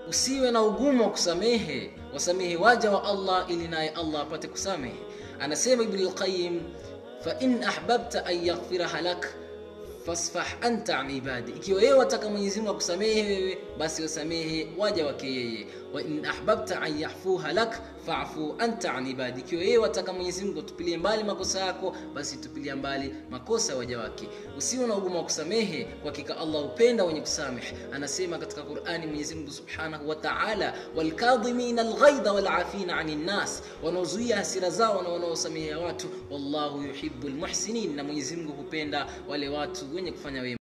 usiwe na ugumu wa kusamehe wasamehe waja wa allah ili naye allah apate kusamehe anasema ibn lqayim fain ahbabta an yaghfiraha lak fasfah anta an ibadi ikiwa yeye wataka mwenyezi mungu akusamehe wewe basi wasamehe waja wake yeye wa in ahbabta an yahfuha lak fafu anta an ibadi ikiwa yeye wataka mwenyezi mungu atupilie mbali makosa yako basi tupilia mbali makosa ya waja wake usiwe na ugumu wa kusamehe kwa hakika allah hupenda wenye kusamehe anasema katika qurani mwenyezi mungu subhanahu wa taala walkadhimina alghaidha walafina ani nnas wanaozuia hasira zao na wanaosamehea watu wallahu yuhibu lmuhsinin na mwenyezi mungu hupenda wale watu wenye kufanya wema